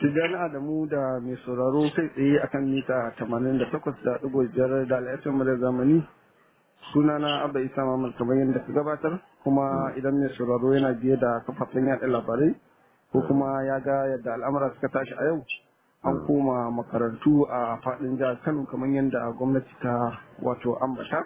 Tijjani Adamu da mai sauraro kai tsaye akan mita 88.5 da al'asar da zamani sunana Abba Isa Mamman kamar yadda ka gabatar kuma idan mai sauraro yana biye da kafafen yaɗa labarai ko kuma ya ga yadda al'amura suka tashi a yau an koma makarantu a faɗin jihar Kano kamar yadda gwamnati ta wato ambata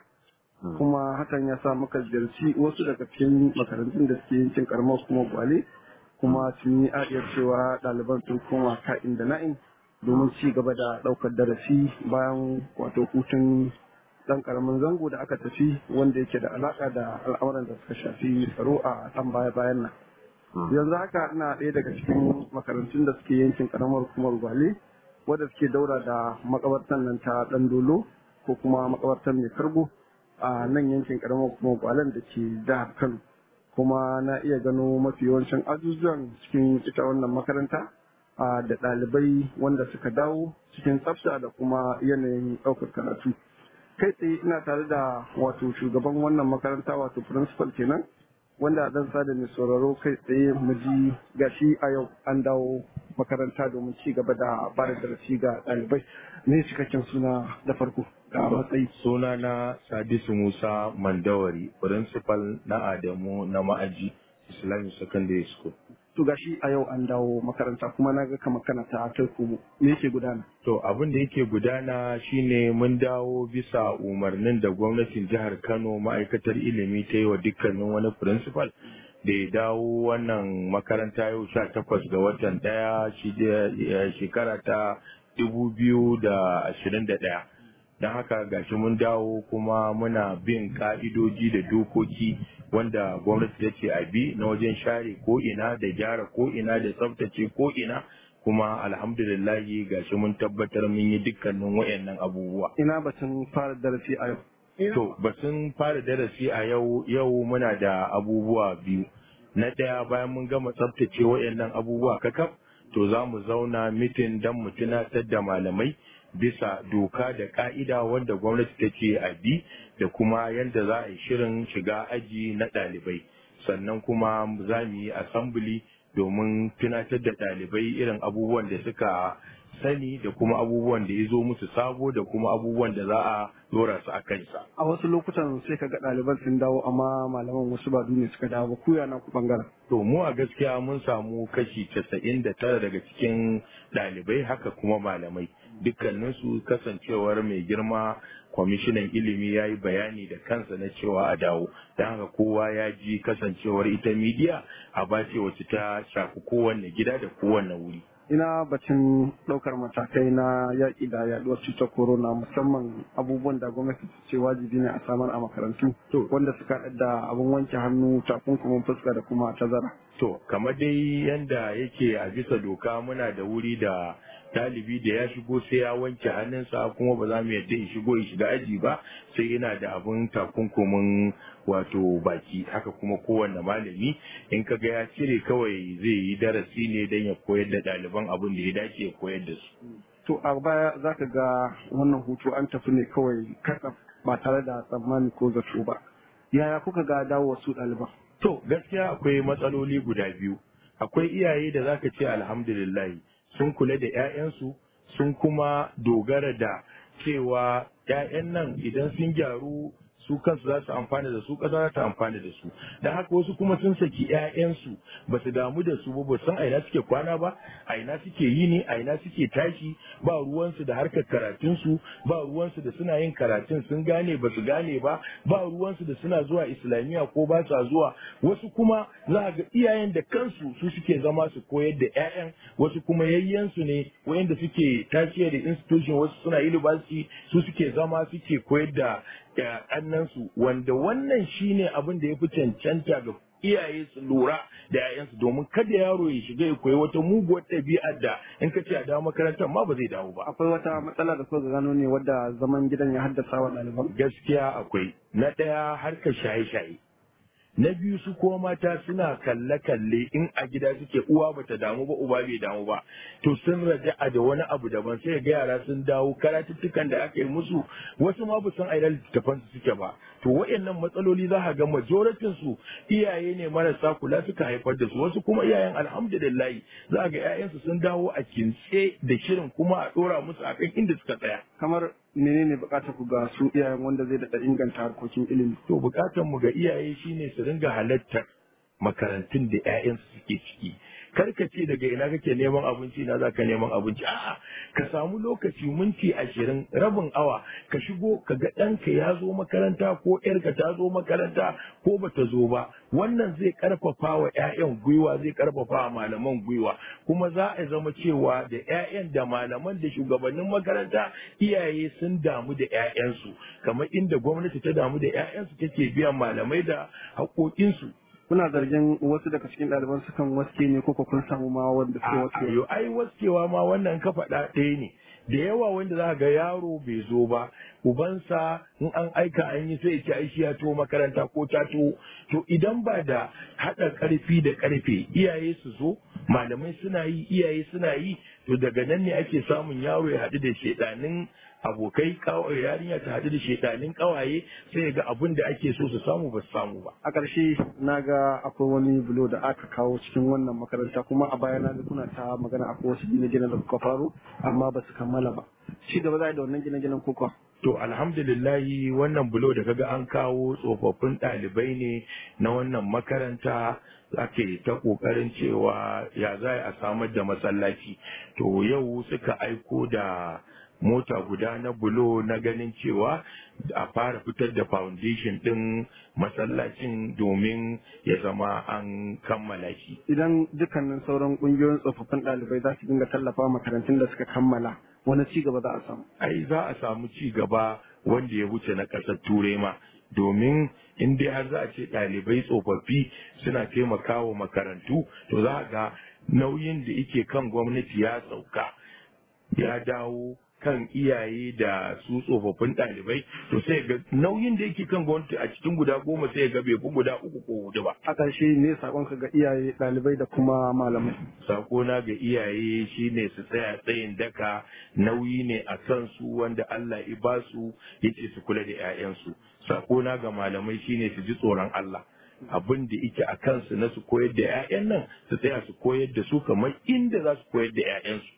kuma hakan ya sa muka ziyarci wasu daga cikin makarantun da suke yankin karamar kuma gwale kuma sun yi adiyar cewa ɗaliban sun koma ka'in da na'in domin ci gaba da ɗaukar darasi bayan wato hutun ɗan ƙaramin zango da aka tafi wanda yake da alaƙa da al'amuran da suka shafi tsaro a ɗan baya bayan nan yanzu haka ina ɗaya daga cikin makarantun da suke yankin ƙaramar hukumar gwale wadda suke daura da makabartan nan ta ɗan dolo ko kuma makabartar mai kargo a nan yankin ƙaramar hukumar gwalen da ke jihar kano kuma na iya gano mafi yawancin ajujuwan cikin ita wannan makaranta da ɗalibai wanda suka dawo cikin tsafta da kuma yanayin ɗaukar karatu kai tsaye ina tare da wato shugaban wannan makaranta wato principal kenan wanda dan sada mai sauraro kai tsaye mu ji gashi a yau an dawo makaranta domin ci gaba da ba da darasi ga ɗalibai ne cikakken suna da farko da matsayi suna na sadisu musa mandawari principal na adamu na ma'aji islamic secondary school to gashi a yau an dawo makaranta kuma na ga kamar kana ta kai ku me yake gudana to abin da yake gudana shine mun dawo bisa umarnin da gwamnatin jihar kano ma'aikatar ilimi ta yi wa dukkanin wani principal da ya dawo wannan makaranta yau sha takwas ga watan daya shekara ta dubu biyu da ashirin da daya don haka gashi mun dawo kuma muna bin ka'idoji da dokoki wanda gwamnati ta ce a bi na wajen share ko ina da gyara ko ina da tsaftace ko ina kuma alhamdulillahi gashi mun tabbatar mun yi dukkanin wayannan abubuwa ina batun fara darasi a yau to batun fara darasi a yau yau muna da abubuwa biyu na ɗaya bayan mun gama tsaftace wayannan abubuwa kakaf to za mu zauna mitin don mu tunatar da malamai bisa doka da ka'ida wanda gwamnati ta ce a bi da kuma yadda za a yi shirin shiga aji na ɗalibai sannan kuma za mu yi assembly domin tunatar da ɗalibai irin abubuwan da suka sani da kuma abubuwan da ya zo musu sabo da kuma abubuwan da za a dora su a kansa. A wasu lokutan sai ka ga ɗaliban sun dawo amma malaman wasu ba ne suka dawo ba kuya na ku bangaren. To mu a gaskiya mun samu kashi casa'in da tara daga cikin ɗalibai haka kuma malamai dukkaninsu kasancewar mai girma kwamishinan ilimi ya yi bayani da kansa na cewa a dawo don haka kowa ya ji kasancewar ita midiya a bace wacce ta shafi kowanne gida da kowanne wuri. ina bacin ɗaukar matakai na yaƙi da yaɗuwar cutar corona musamman abubuwan da gwamnati ta ce wajibi ne a samar a makarantu to wanda suka haɗa da abin wanke hannu takunkumin fuska da kuma tazara. To kamar dai yanda yake a bisa doka muna da wuri da ɗalibi da ya shigo sai ya wanke hannunsa kuma ba za mu yadda ya shigo ya shiga aji ba sai yana da abin takunkumin wato baki haka kuma kowanne malami in ka ga ya cire kawai zai yi darasi ne don ya koyar da ɗaliban abin da ya dace ya koyar da su. To a baya za ka ga wannan hutu an tafi ne kawai kasa ba tare da tsammani ko zato ba. Yaya kuka ga dawo su ɗaliban? To gaskiya akwai matsaloli guda biyu. Akwai iyaye da zaka ce alhamdulillah sun kula da 'ya'yansu sun kuma dogara da cewa 'ya'yan nan idan sun gyaru su kansu za su amfana da su ƙasa za ta amfana da su da haka wasu kuma sun saki 'ya'yansu ba su damu da su ba ba san aina suke kwana ba aina suke yi ne aina suke tashi ba ruwansu da harkar karatunsu ba ruwansu da suna yin karatun sun gane ba su gane ba ba ruwansu da suna zuwa islamiyya ko ba sa zuwa wasu kuma za ga iyayen da kansu su suke zama su koyar da 'ya'yan wasu kuma yayyansu ne wayanda suke tashiya da institution wasu suna university su suke zama suke koyar da kannansu wanda wannan shine abin da ya fi cancanta ga iyaye su lura da 'ya'yansu domin kada yaro ya shiga ya koyi wata muguwar ɗabi'ar da in ka ce a dawo makarantar ma ba zai dawo ba. Akwai wata matsala da kuka gano ne wadda zaman gidan ya haddasa wa ɗaliban? Gaskiya akwai. Na ɗaya harkar shaye-shaye. na biyu su kuma mata suna kalle-kalle in a gida suke uwa bata damu ba uba bai damu ba to sun raja'a da wani abu daban sai ga yara sun dawo karatuttukan da aka yi musu wasu ma ba san ainihin littattafan su suke ba to waɗannan matsaloli za ka ga majoratin su iyaye ne marasa kula suka haifar da su wasu kuma iyayen alhamdulillah za ga 'ya'yansu sun dawo a kintse da shirin kuma a ɗora musu akan inda suka tsaya kamar menene bukatar ku ga su iyayen wanda zai daɗa inganta harkokin ilimi to bukatar mu ga iyaye shine su ringa halartar makarantun da 'ya'yansu suke ciki kar ka ce daga ina kake neman abinci na za ka neman abinci a'a ka samu lokaci minti ashirin rabin awa ka shigo ka ga ɗanka ya zo makaranta ko ƴarka ta zo makaranta ko bata zo ba wannan zai karfafa wa 'ya'yan gwiwa zai karfafa wa malaman gwiwa kuma za a zama cewa da 'ya'yan da malaman da shugabannin makaranta iyaye sun damu da 'ya'yansu kamar inda gwamnati ta damu da 'ya'yansu take biyan malamai da haƙoƙinsu kuna zargin wasu daga cikin ɗaliban sukan waske ne ko kun samu ma wanda suke waske Ayo, ai waskewa ma wannan ka faɗa ɗaya ne da yawa wanda za ga yaro bai zo ba ubansa in an aika an yi sai ce ai shi ya to makaranta ko ta to to idan ba da haɗa ƙarfi da ƙarfe iyaye su zo malamai suna yi iyaye suna yi to daga nan ne ake samun yaro ya haɗu da shedanin abokai kawai yarinya ta haɗu da shedanin kawaye sai ga abin da ake so su samu ba su samu ba a ƙarshe na ga akwai wani bulo da aka kawo cikin wannan makaranta kuma a baya na ga kuna ta magana akwai wasu gine-gine da kuka faru amma ba su kammala ba ci gaba za a yi da wannan gine-ginen kuka To alhamdulillahi wannan bulo da kaga an kawo tsofaffin ɗalibai ne na wannan makaranta ake ta ƙoƙarin cewa ya za a samar da masallaci. To yau suka aiko da mota guda na bulo na ganin cewa a fara fitar da foundation ɗin masallacin domin ya zama an kammala shi. idan dukkanin sauran ƙungiyoyin tsofaffin ɗalibai za su dinga tallafa makarantun da suka kammala wani ci gaba za a samu ai za a samu ci gaba wanda ya wuce na ƙasar turai ma domin in dai har za a ce ɗalibai tsofaffi suna taimakawa makarantu to za a ga nauyin da yake kan gwamnati ya sauka ya dawo kan iyaye da su tsofaffin ɗalibai to sai ga nauyin da yake kan gwamnati a cikin guda goma sai ga bai fi guda uku ko hudu ba a ƙarshe ne saƙonka ga iyaye ɗalibai da kuma malamai sakona ga iyaye shine su tsaya tsayin daka nauyi ne a kansu wanda Allah ya ba su yace su kula da 'ya'yansu sakona ga malamai shine su ji tsoron Allah abin da yake a kansu na su koyar da 'ya'yan nan su tsaya su koyar da su kamar inda za su koyar da 'ya'yansu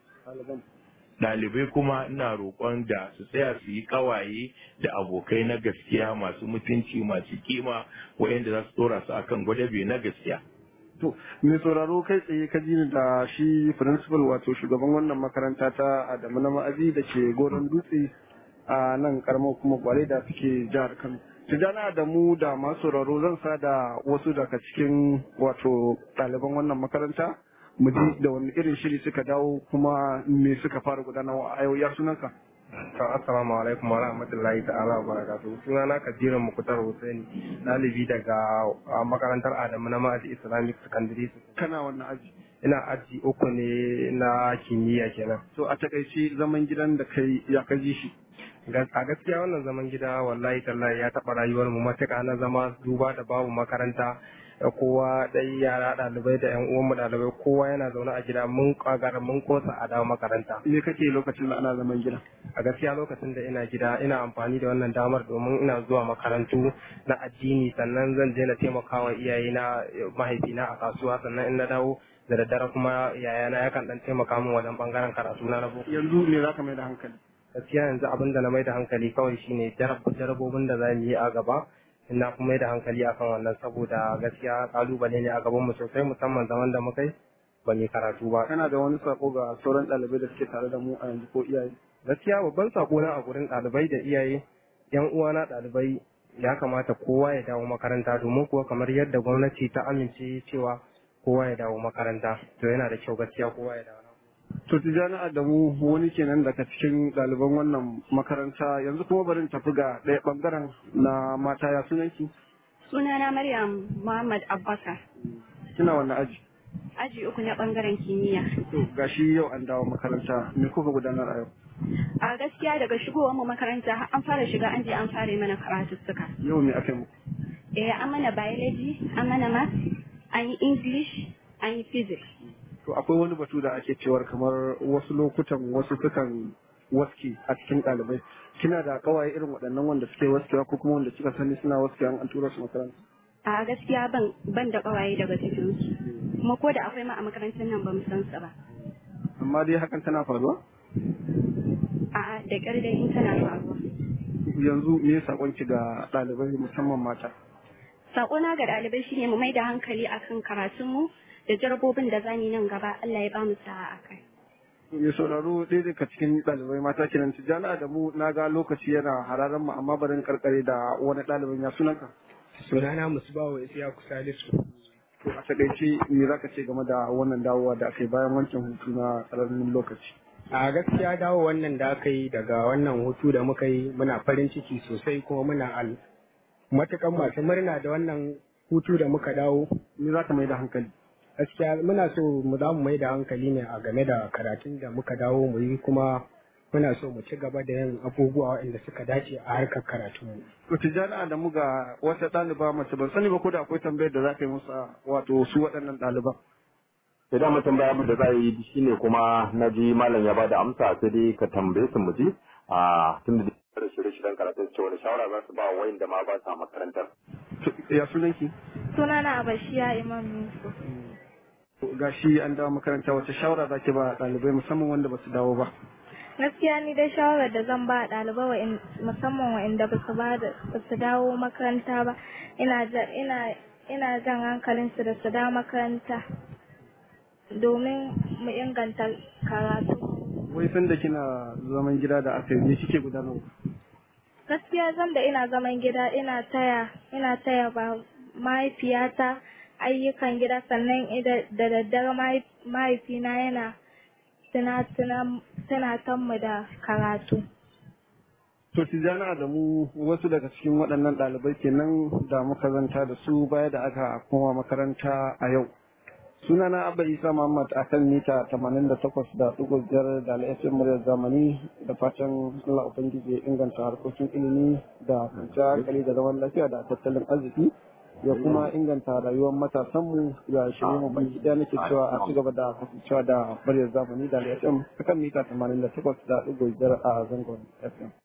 ɗalibai kuma ina roƙon da su tsaya su yi ƙawaye da abokai na gaskiya masu mutunci masu kima waɗanda za su ɗora su akan gwadabe na gaskiya To, mai sauraro kai tsaye ka ji ni da shi principal wato shugaban wannan makaranta ta Adamu na ma'aji da ke goron dutse a nan karamar kuma gwale da suke jihar Kano. Tijjana da mu da masu sauraro zan sa da wasu daga cikin wato ɗaliban wannan makaranta mu ji da wani irin shiri suka dawo kuma me suka fara gudanarwa a yau ya sunanka. To assalamu alaikum wa rahmatullahi ta'ala wa barakatuhu. Suna na Kabiru Mukutar Hussaini, ɗalibi daga a makarantar Adamu na Ma'aji Islamic Secondary School. Kana wannan aji. Ina aji uku ne na kimiyya kenan. To a takaice zaman gidan da kai ya kaji shi. Gas- A gaskiya wannan zaman gida wallahi tallahi ya taɓa rayuwar mu matuƙa na zama duba da babu makaranta da kowa dai yara ɗalibai da ƴan uwanmu ɗalibai kowa yana zaune a gida mun kagara mun kosa a dawo makaranta. Me kake lokacin da ana zaman gida? a gaskiya lokacin da ina gida ina amfani da wannan damar domin ina zuwa makarantu na addini sannan zan je na taimakawa iyayena mahaifina a kasuwa sannan in na dawo da daddare kuma yayana yakan dan taimaka min wajen bangaren karatu na na boko Yanzu me za ka mai da hankali? gaskiya yanzu abin da na mai da hankali kawai shine jarab- jarabobin da za mu yi a gaba ina kuma mai da hankali akan wannan saboda gaskiya kalubale ne a gaban mu sosai musamman zaman da muka yi ba mu yi karatu ba Kana da wani sako ga sauran ɗalibai da suke tare da mu a yanzu ko iyaye? gaskiya babban sako na a gurin ɗalibai da iyaye yan uwana ɗalibai ya kamata kowa ya dawo makaranta domin kuwa kamar yadda gwamnati ta amince cewa kowa ya dawo makaranta to yana da kyau gaskiya kowa ya dawo To Tijjani Adamu wani kenan daga cikin ɗaliban wannan makaranta yanzu kuma bari in tafi ga ɗaya ɓangaren na mata ya sunanki? Sunana Maryam Muhammad Abbakar, Kina wannan aji? aji uku na bangaren kimiyya. To gashi yau an dawo makaranta me kuka gudanar a yau? A gaskiya daga shigowar mu makaranta har an fara shiga an je an fara yi mana karatuttuka. Yau me aka yi muku? Eh, an mana biology, an mana math, an yi English, an yi physics. To akwai wani batu da ake cewar kamar wasu lokutan wasu sukan waske a cikin ɗalibai. Kina da kawaye irin waɗannan wanda suke waskewa ko kuma wanda kika sani suna waskewa an tura su makaranta? A gaskiya ban ban da ƙawaye daga cikinsu. Kuma ko da akwai ma a makarantar nan ba mu san su ba. Amma dai hakan tana faruwa? A'a da ƙyar dai in tana faruwa. Yanzu me saƙonki ga ɗalibai musamman mata? Saƙona ga ɗalibai shine mu mai da hankali akan karatunmu da jarabobin da zamu yi nan gaba Allah ya ba mu sa'a a kai. Mai sauraro ɗaya daga cikin ɗalibai mata kenan tijjana da mu na ga lokaci yana hararen mu amma barin karkare da wani ɗalibin ya sunanka. sunana musbawa isiyaku salisu To a takaice me za ka ce game da wannan dawowa da aka yi bayan wancan hutu na tsararin lokaci? a gaskiya dawo wannan da aka yi daga wannan hutu da muka yi muna farin ciki sosai kuma muna al matukan masu murna da wannan hutu da muka dawo Me za ka mai da hankali? gaskiya muna so mu za mu mai da hankali ne a game da karatun da muka dawo mu yi kuma muna so mu ci gaba da yin abubuwa waɗanda suka dace a harkar karatunmu To tijjana da mu ga wata ɗaliba mace ban sani ba ko da akwai tambayar da za ka yi musa wato su waɗannan ɗaliban. sai da mutum bayan da za a yi shine kuma na ji malam ya bada amsa sai dai ka tambaye su mu ji a tun da shirye-shiryen karatun cewa da shawara za su ba wa da ma ba sa makarantar. To, Ya sunanki? Sunana Abashiya Imam Yusuf. Ga shi an dawo makaranta wace shawara za ki ba ɗalibai musamman wanda ba su dawo ba. Gaskiya ni dai shawarar da zan ba ɗalibai wa'in musamman wa'inda ba su ba da ba su dawo makaranta ba ina ja- ina ina jan hankalin su da su dawo makaranta domin mu inganta karatu. Wai sanda kina zaman gida da aka yi me kike gudanarwa? Gaskiya zan da ina zaman gida ina taya ina taya ba mahaifiyata ayyukan gida sannan ida- da daddare mahai- mahaifina yana tunatan mu da karatu. To Tijjana da mu wasu daga cikin waɗannan ɗalibai kenan da muka zanta da su baya da aka koma makaranta a yau. Sunana Abba Isa Muhammad a kan mita 88 da ɗigo biyar da al'ashin muryar zamani da fatan Allah Ubangiji ya inganta harkokin ilimi da kwanciyar hankali da zaman lafiya da tattalin arziki ya kuma inganta rayuwar matasanmu ya shirye mu baki ɗaya nake cewa a ci gaba da kasancewa da muryar zamani da al'ashin a kan mita 88 da ɗigo biyar a zangon FM.